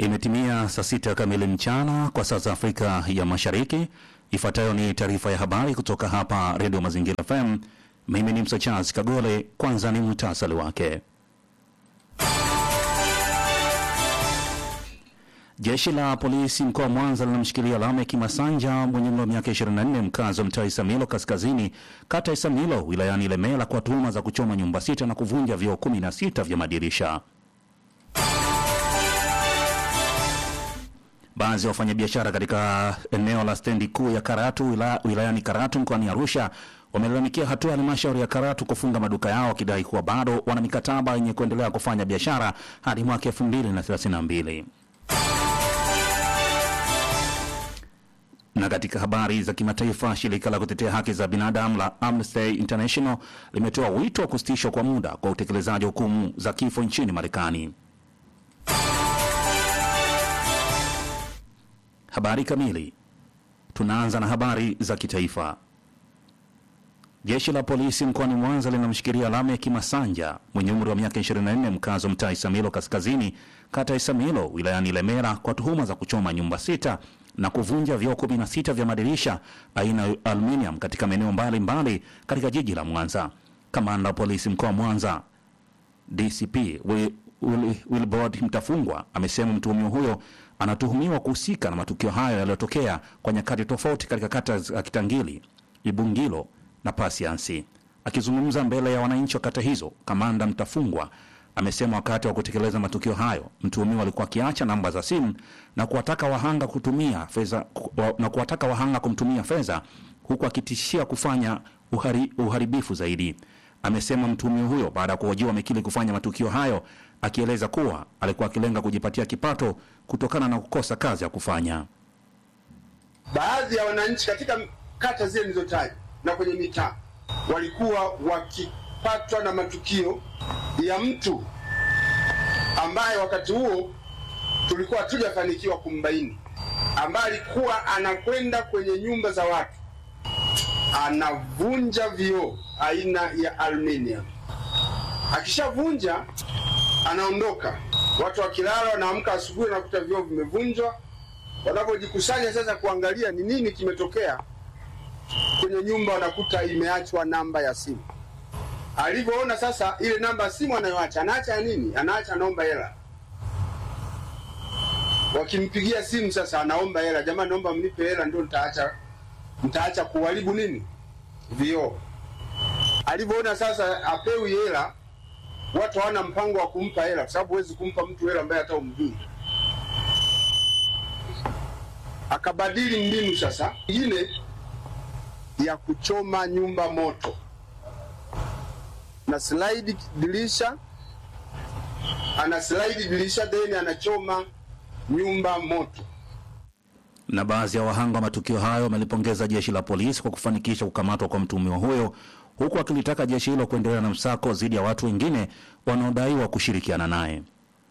Imetimia saa sita kamili mchana kwa saa za Afrika ya Mashariki. Ifuatayo ni taarifa ya habari kutoka hapa Redio Mazingira FM. Mimi ni Msachaz Kagole. Kwanza ni muhtasari wake. Jeshi la polisi mkoa wa Mwanza linamshikilia Lamek Masanja mwenye umri wa miaka 24 mkazi wa mtaa Isamilo kaskazini kata Isamilo wilayani Ilemela kwa tuhuma za kuchoma nyumba sita na kuvunja vioo 16 vya madirisha. Baadhi ya wafanyabiashara katika eneo la stendi kuu ya Karatu wila, wilayani Karatu mkoani Arusha wamelalamikia hatua ya halmashauri ya Karatu kufunga maduka yao wakidai kuwa bado wana mikataba yenye kuendelea kufanya biashara hadi mwaka 2032. Na katika habari za kimataifa, shirika la kutetea haki za binadamu la Amnesty International limetoa wito wa kusitishwa kwa muda kwa utekelezaji wa hukumu za kifo nchini Marekani. Habari kamili. Tunaanza na habari za kitaifa. Jeshi la polisi mkoani Mwanza linamshikilia Lamek Masanja mwenye umri wa miaka 24 mkazi wa mtaa Isamilo kaskazini kata Isamilo wilayani Ilemela kwa tuhuma za kuchoma nyumba sita na kuvunja vioo 16 vya madirisha aina ya aluminium katika maeneo mbalimbali katika jiji la Mwanza. Kamanda wa polisi mkoa wa Mwanza DCP Wilbrod Mtafungwa amesema mtuhumiwa huyo anatuhumiwa kuhusika na matukio hayo yaliyotokea kwa nyakati tofauti katika kata za Kitangili, Ibungilo na Pasiansi. Akizungumza mbele ya wananchi wa kata hizo, kamanda Mtafungwa amesema wakati wa kutekeleza matukio hayo mtuhumiwa alikuwa akiacha namba za simu na kuwataka wahanga kutumia fedha na kuwataka wahanga kumtumia fedha huku akitishia kufanya uhari, uharibifu zaidi. Amesema mtuhumiwa huyo baada ya kuhojiwa amekiri kufanya matukio hayo, akieleza kuwa alikuwa akilenga kujipatia kipato kutokana na kukosa kazi ya kufanya. Baadhi ya wananchi katika kata zile nilizotaja na kwenye mitaa walikuwa wakipatwa na matukio ya mtu ambaye wakati huo tulikuwa hatujafanikiwa kumbaini, ambaye alikuwa anakwenda kwenye nyumba za watu anavunja vioo aina ya aluminium. Akishavunja anaondoka, watu wakilala, wanaamka asubuhi wanakuta vioo vimevunjwa. Wanapojikusanya sasa kuangalia ni nini kimetokea kwenye nyumba, wanakuta imeachwa namba ya simu. Alivyoona sasa ile namba ya simu anayoacha, anaacha ya nini? Anaacha anaomba hela. Wakimpigia simu sasa, anaomba hela, jamani, naomba mnipe hela, ndio nitaacha mtaacha kuharibu nini vioo. Alivyoona sasa apewi hela, watu hawana mpango wa kumpa hela, kwa sababu huwezi kumpa mtu hela ambaye hata umjui. Akabadili mbinu sasa ingine ya kuchoma nyumba moto na slide dirisha, ana slide dirisha then anachoma nyumba moto na baadhi ya wahanga wa matukio hayo wamelipongeza jeshi la polisi kwa kufanikisha kukamatwa kwa mtuhumiwa huyo, huku akilitaka jeshi hilo kuendelea na msako dhidi ya watu wengine wanaodaiwa kushirikiana naye.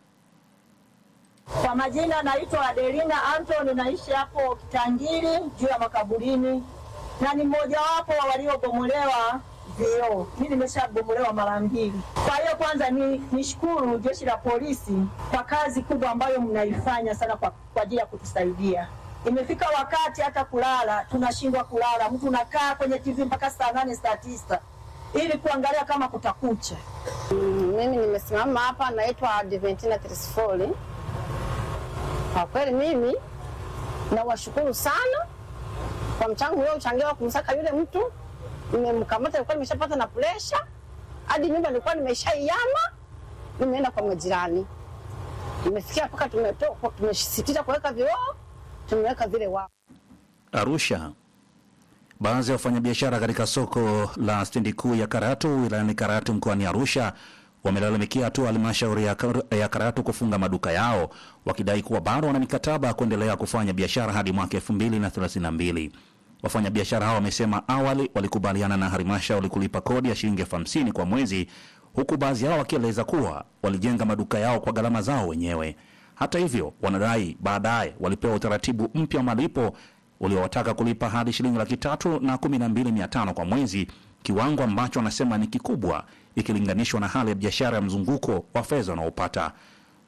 Kwa majina naitwa Adelina Anthony, naishi hapo Kitangili juu ya makaburini, na ni mmojawapo wa waliobomolewa vioo. Mi nimeshabomolewa mara mbili. Kwa hiyo kwanza ni nishukuru jeshi la polisi kwa kazi kubwa ambayo mnaifanya sana kwa ajili ya kutusaidia imefika wakati hata kulala tunashindwa kulala, mtu unakaa kwenye TV mpaka saa nane saa tisa ili kuangalia kama kutakucha. Mm, mimi nimesimama hapa, naitwa Adventina Trisfoli. Kwa kweli mimi nawashukuru sana kwa mchango ule uchangiwa kumsaka yule mtu. Nimemkamata, nilikuwa nimeshapata na presha hadi nyumba nilikuwa nimeshaiama, nimeenda kwa majirani, nimefikia mpaka tumesisitiza kuweka vioo tumeweka vile wao. Arusha, baadhi ya wafanyabiashara katika soko la stendi kuu ya Karatu wilayani Karatu mkoani Arusha wamelalamikia hatua halmashauri ya, Kar ya Karatu kufunga maduka yao wakidai kuwa bado wana mikataba ya kuendelea kufanya biashara hadi mwaka 2032. Wafanyabiashara hao wamesema awali walikubaliana na halmashauri kulipa kodi ya shilingi elfu hamsini kwa mwezi, huku baadhi yao wakieleza kuwa walijenga maduka yao kwa gharama zao wenyewe. Hata hivyo wanadai baadaye walipewa utaratibu mpya wa malipo uliowataka kulipa hadi shilingi laki tatu na kumi na mbili mia tano kwa mwezi, kiwango ambacho wanasema ni kikubwa ikilinganishwa na hali ya biashara ya mzunguko wa fedha wanaopata.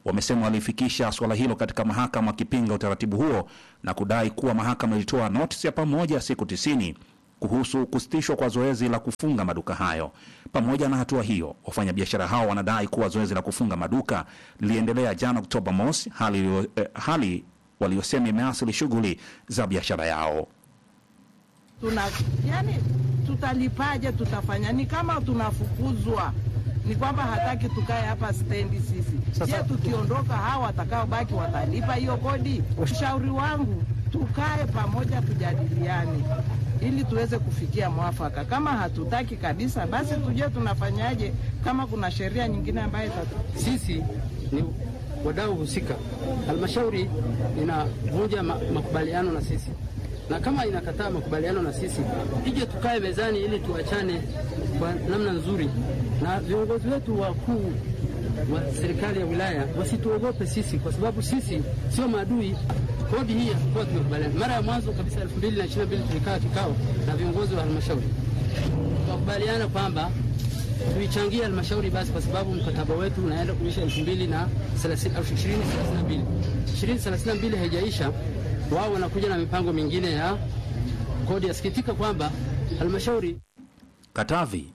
wamesema walifikisha suala hilo katika mahakama wakipinga utaratibu huo na kudai kuwa mahakama ilitoa notisi ya pamoja siku tisini kuhusu kusitishwa kwa zoezi la kufunga maduka hayo. Pamoja na hatua hiyo, wafanyabiashara hao wanadai kuwa zoezi la kufunga maduka liliendelea jana Oktoba mosi, hali, iliyo- eh, hali waliosema imeathiri shughuli za biashara yao. tuna yani, tutalipaje? Tutafanya ni kama tunafukuzwa, ni kwamba hataki tukae hapa stendi sisi. Je, tukiondoka hawa watakaobaki watalipa hiyo kodi? Ushauri wangu tukae pamoja, tujadiliane ili tuweze kufikia mwafaka. Kama hatutaki kabisa, basi tujue tunafanyaje, kama kuna sheria nyingine ambayo itatu Sisi ni wadau husika. Halmashauri inavunja ma makubaliano na sisi, na kama inakataa makubaliano na sisi, ije tukae mezani ili tuachane kwa namna nzuri, na viongozi wetu wakuu wa serikali ya wilaya wasituogope sisi, kwa sababu sisi sio maadui. Kodi hii hatukuwa tumekubaliana. Mara ya mwanzo kabisa 2022 tulikaa kikao na viongozi wa halmashauri tukakubaliana kwamba tuichangie halmashauri basi, kwa sababu mkataba wetu unaenda kuisha elfu mbili na thelathini au ishirini thelathini na mbili ishirini thelathini na mbili haijaisha, wao wanakuja na mipango mingine ya kodi. Yasikitika kwamba halmashauri Katavi.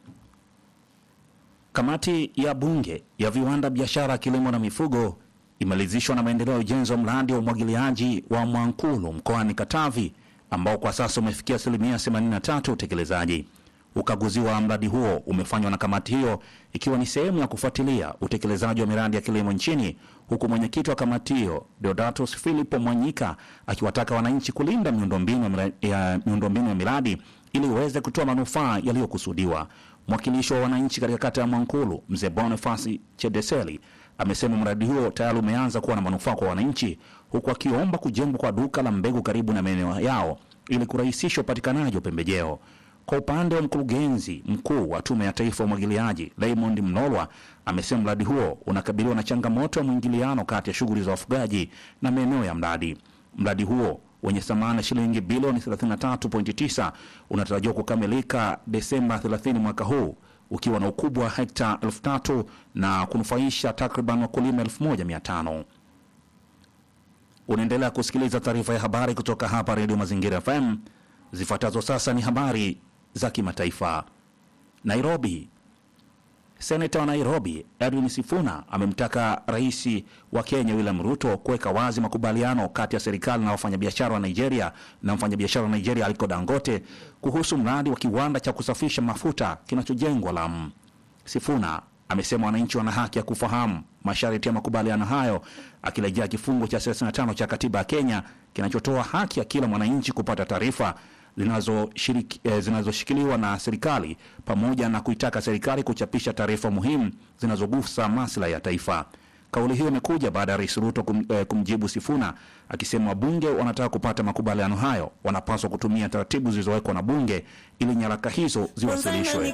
Kamati ya Bunge ya Viwanda, Biashara, Kilimo na Mifugo imeridhishwa na maendeleo ya ujenzi wa mradi wa umwagiliaji wa Mwankulu mkoani Katavi ambao kwa sasa umefikia asilimia 83 utekelezaji. Ukaguzi wa mradi huo umefanywa na kamati hiyo ikiwa ni sehemu ya kufuatilia utekelezaji wa miradi ya kilimo nchini, huku mwenyekiti wa kamati hiyo Deodatus Philip Mwanyika akiwataka wananchi kulinda miundombinu ya mira- ya miundombinu ya miradi ili iweze kutoa manufaa yaliyokusudiwa. Mwakilishi wa wananchi katika kata ya Mwankulu, mzee Bonifasi Chedeseli, amesema mradi huo tayari umeanza kuwa na manufaa kwa wananchi, huku akiomba kujengwa kwa duka la mbegu karibu na maeneo yao ili kurahisisha upatikanaji wa pembejeo. Kwa upande wa mkurugenzi mkuu wa Tume ya Taifa ya Umwagiliaji Raymond Mnolwa amesema mradi huo unakabiliwa na changamoto ya mwingiliano kati ya shughuli za wafugaji na maeneo ya mradi. Mradi huo wenye thamani ya shilingi bilioni 33.9 unatarajiwa kukamilika Desemba 30 mwaka huu ukiwa na ukubwa wa hekta elfu tatu na kunufaisha takriban wakulima 1500. Unaendelea kusikiliza taarifa ya habari kutoka hapa Redio Mazingira FM. Zifuatazo sasa ni habari za kimataifa. Nairobi. Seneta wa Nairobi Edwin Sifuna amemtaka rais wa Kenya William Ruto kuweka wazi makubaliano kati ya serikali na wafanyabiashara wa Nigeria na mfanyabiashara wa Nigeria Aliko Dangote kuhusu mradi wa kiwanda cha kusafisha mafuta kinachojengwa Lamu. Sifuna amesema wananchi wana haki ya kufahamu masharti ya makubaliano hayo, akirejea kifungu cha 35 cha katiba ya Kenya kinachotoa haki ya kila mwananchi kupata taarifa zinazoshiriki- eh, zinazoshikiliwa na serikali pamoja na kuitaka serikali kuchapisha taarifa muhimu zinazogusa maslahi ya taifa. Kauli hiyo imekuja baada ya Rais Ruto kum, eh, kumjibu Sifuna akisema wabunge wanataka kupata makubaliano hayo wanapaswa kutumia taratibu zilizowekwa na bunge ili nyaraka hizo ziwasilishwe.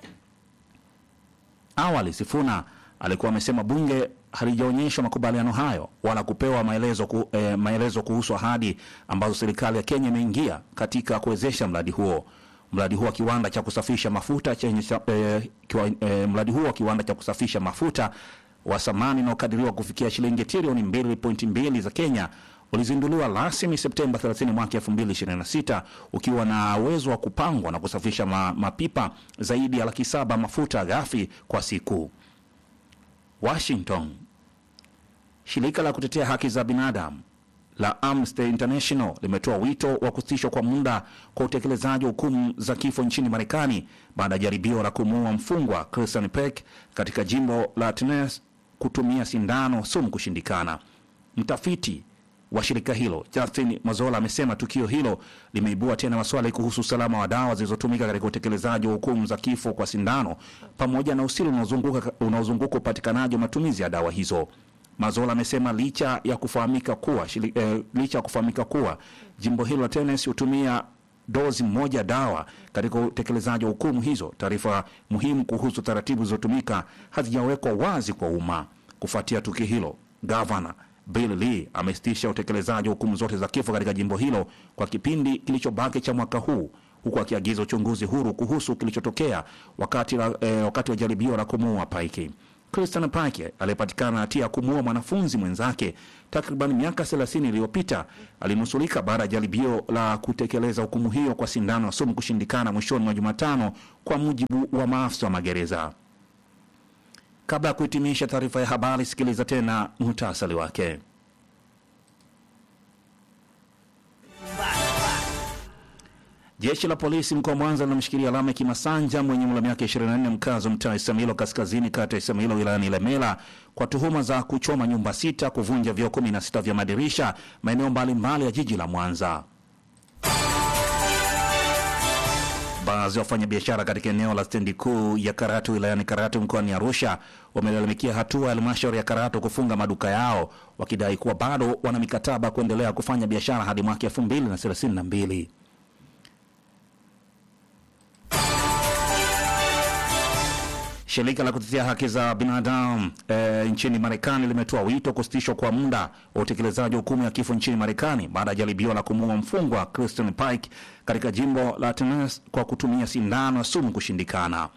Awali Sifuna alikuwa amesema bunge halijaonyeshwa makubaliano hayo wala kupewa maelezo, ku, eh, maelezo kuhusu ahadi ambazo serikali ya Kenya imeingia katika kuwezesha mradi huo. Mradi huo wa kiwanda cha kusafisha mafuta chenye cha- eh, kiwa, eh, mradi huo wa kiwanda cha kusafisha mafuta wa thamani unaokadiriwa kufikia shilingi trilioni 2.2 za Kenya ulizinduliwa rasmi Septemba 30 mwaka 2026 ukiwa na uwezo wa kupangwa na kusafisha ma, mapipa zaidi ya laki saba mafuta ghafi kwa siku. Washington. Shirika la kutetea haki za binadamu la Amnesty International limetoa wito wa kusitishwa kwa muda kwa utekelezaji wa hukumu za kifo nchini Marekani baada ya jaribio la kumuua mfungwa Christian Peck katika jimbo la Tennessee kutumia sindano sumu kushindikana. Mtafiti wa shirika hilo Justin Mazola amesema tukio hilo limeibua tena maswali kuhusu usalama wa dawa zilizotumika katika utekelezaji wa hukumu za kifo kwa sindano pamoja na usiri unaozunguka unaozunguka upatikanaji wa matumizi ya dawa hizo. Mazola amesema licha ya kufahamika kuwa shili, eh, licha ya kufahamika kuwa jimbo hilo la Tennessee hutumia dozi moja dawa katika utekelezaji wa hukumu hizo, taarifa muhimu kuhusu taratibu zilizotumika hazijawekwa wazi kwa umma. Kufuatia tukio hilo, gavana Bill Lee amesitisha utekelezaji wa hukumu zote za kifo katika jimbo hilo kwa kipindi kilichobaki cha mwaka huu huku akiagiza uchunguzi huru kuhusu kilichotokea wakati, la, eh, wakati wa jaribio la kumuua Paiki. Christian Pake aliyepatikana hatia ya kumuua mwanafunzi mwenzake takriban miaka 30 iliyopita alinusulika baada ya jaribio la kutekeleza hukumu hiyo kwa sindano ya sumu kushindikana mwishoni mwa Jumatano, kwa mujibu wa maafisa wa magereza. Kabla ya kuhitimisha taarifa ya habari, sikiliza tena muhtasari wake. Jeshi la polisi mkoa wa Mwanza linamshikilia Lameck Masanja mwenye umri wa miaka 24 mkazi wa mtaa Isamilo kaskazini kata ya Isamilo wilayani Ilemela kwa tuhuma za kuchoma nyumba sita, kuvunja vioo 16 vya madirisha maeneo mbalimbali ya jiji la Mwanza. Baadhi ya wafanyabiashara katika eneo la stendi kuu ya Karatu wilayani Karatu mkoani Arusha wamelalamikia hatua ya halmashauri ya Karatu kufunga maduka yao wakidai kuwa bado wana mikataba kuendelea kufanya biashara hadi mwaka 2032. Shirika la kutetea haki za binadamu e, nchini Marekani limetoa wito kusitishwa kwa muda wa utekelezaji wa hukumu ya kifo nchini Marekani baada ya jaribio la kumuua mfungwa Christian Pike katika jimbo la Tennessee kwa kutumia sindano ya sumu kushindikana.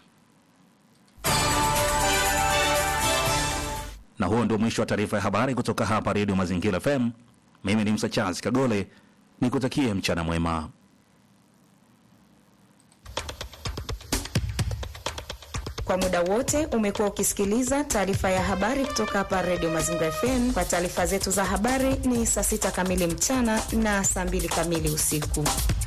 Na huo ndio mwisho wa taarifa ya habari kutoka hapa Redio Mazingira FM. Mimi ni Msa Charles Kagole, nikutakie mchana mwema. Kwa muda wote umekuwa ukisikiliza taarifa ya habari kutoka hapa Radio Mazingira FM. Kwa taarifa zetu za habari ni saa sita kamili mchana na saa mbili kamili usiku.